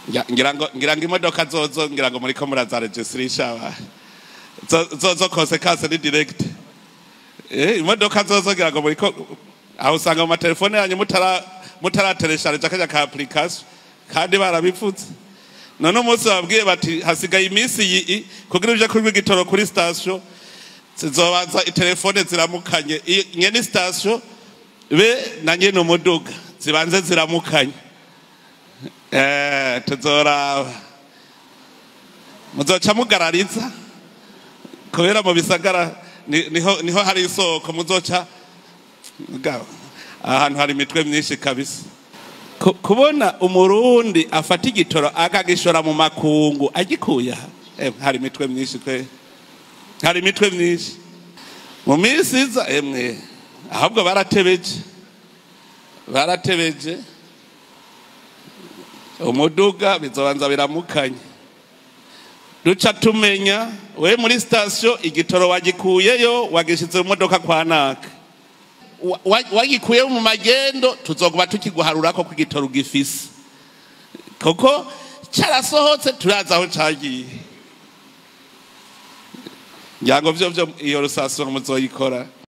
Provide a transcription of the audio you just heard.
Ngira- ngira ngo ngira ngo imodoka zozo ngira ngo muriko murazaregisitrisha zo zo- zo konsekanse ni direct eh imodoka zozo ngira ngo muriko aho usanga mu matelefone yanyu mutara mutarateresharija kajya ka application kandi barabipfutse none umunsi babwiye bati hasigaye iminsi iyi kugira uje kuri igitoro kuri station zizobanza itelefone ziramukanye I- nyene station be na nyene umuduga zibanze ziramukanye eh tuzoraba muzoca mugarariza kubera mu bisagara ni- niho niho hari isoko muzoca Mugabo, ahantu hari imitwe myinshi kabisa Ku- kubona umurundi afata igitoro akagishora mu makungu agikuye aha Eh, hari imitwe myinshi twe hari imitwe myinshi mu minsi iza emwe ahubwo baratebeje baratebeje umuduga bizobanza biramukanye duca tumenya we muri sitasiyo igitoro wagikuyeyo wagishyize mu modoka kwa naka Wa- wa- wagikuye mu magendo tuzoguba tukiguharura ko igitoro ugifise kuko cyarasohotse turazi aho cyagiye ngira ngo byo byo iyo rusasiyo muzoyikora